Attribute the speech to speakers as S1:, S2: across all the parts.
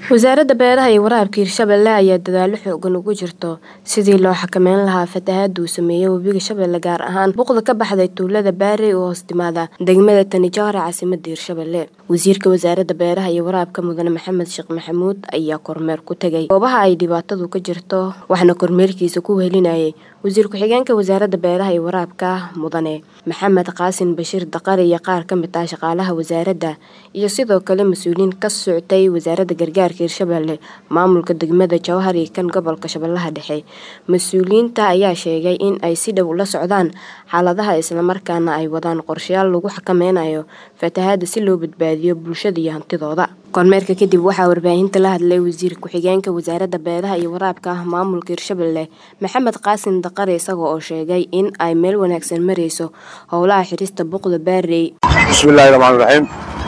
S1: wasaaradda beeraha iyo waraabka hirshabelle ayaa dadaalo xoogan ugu jirto sidii loo xakameyn lahaa fatahaada uu sameeyey webiga shabeelle gaar ahaan buuqda ka baxday tuulada baarey oo hoos timaada degmada tani jowhar caasimada hirshabelle wasiirka wasaaradda beeraha iyo waraabka mudane maxamed sheekh maxamuud ayaa kormeer ku tegay goobaha ay dhibaatadu ka jirto waxaana kormeerkiisa ku wehelinayay wasiir ku-xigeenka wasaaradda beeraha iyo waraabka mudane maxamed qaasin bashiir daqare iyo qaar ka mid ah shaqaalaha wasaaradda iyo sidoo kale mas-uuliyiin ka soctay wasaaradda gargaarka hirshabelle maamulka degmada jowhar iyo kan gobolka shabeellaha dhexe mas-uuliyiinta ayaa sheegay in ay si dhow la socdaan xaaladaha islamarkaana ay wadaan qorshayaal lagu xakameynayo fatahaada si loo badbaadiyo bulshada iyo hantidooda kormeerka kadib waxaa warbaahinta la hadlay wasiir ku-xigeenka wasaaradda beeraha iyo waraabka maamulka hirshabelle maxamed qaasin daqare isaga oo sheegay in ay meel wanaagsan mareyso howlaha xirista buuqda baarey
S2: bismillahi raxmaan raxiim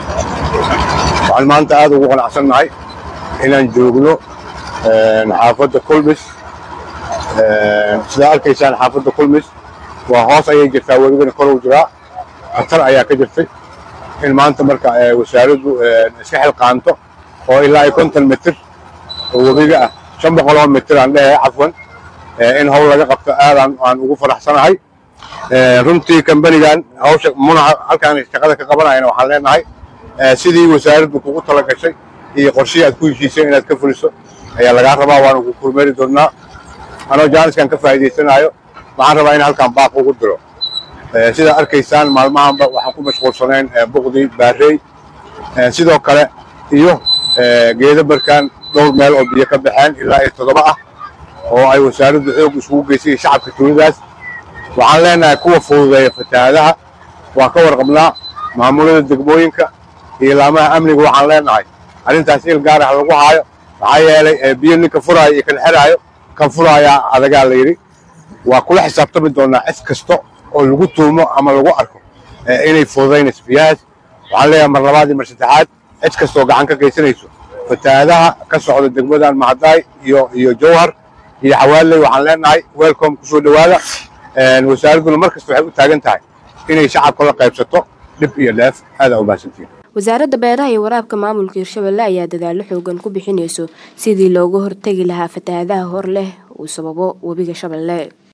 S2: waxaan maanta aada ugu qanacsannahay inaan joogno xaafadda kulmis sidaa arkaysaan xaafadda kulmis waa hoos ayay jirtaa webigana kor u jiraa khatar ayaa ka jirtay in maanta marka wasaaraddu iska xilqaanto oo ilaa ay konton mitir oo webiga ah shan boqoloo mitir aan dhehe cafwan in howl laga qabto aadaan aan ugu faraxsanahay runtii kambanigan hawsha muna halkaan shaqada ka qabanayana waxaan leenahay sidii wasaaraddu kugu tala gashay iyo qorshihii aad ku heshiisay inaad ka fuliso ayaa lagaa rabaa waana ku kurmeeri doonnaa anoo jaaniskan ka faa'iidaysanayo waxaan rabaa in halkaan baaq ugu diro sidaad arkaysaan maalmahanba waxaan ku mashquulsanayn buqdii baarey sidoo kale iyo geedo markaan dhowr meel oo biyo ka baxeen ilaa iyo toddoba ah oo ay wasaaraddu xoog isugu geysay shacabka tuuladaas waxaan leenahay kuwa fududeeya fatahaadaha waan ka warqabnaa maamulada degmooyinka iyo laamaha amniga waxaan leenahay arrintaas il gaar ah lagu haayo maxaa yeelay biyo ninka furaayo iyo kan xeraayo kan furaayaa adagaa la yidhi waa kula xisaabtami doonaa cid kasta oo lagu tuumo ama lagu arko inay fududaynayso biyahaas waxaan leeyahay mar labaad iyo mar saddexaad cid kastaoo gacan ka geysanayso fatahaadaha ka socda degmadan mahadaay iyo iyo jowhar iyo xawaaley waxaan leenahay welcome kusoo dhowaada wasaaradduna mar kasta waxay u taagan tahay inay shacabka la qaybsato dhib iyo dheef aada u mahadsantiin
S1: wasaaradda beeraha iyo waraabka maamulka hirshabelle ayaa dadaalo xoogan ku bixinayso sidii looga hortegi lahaa fatahaadaha hor leh uu sababo webiga shabeelle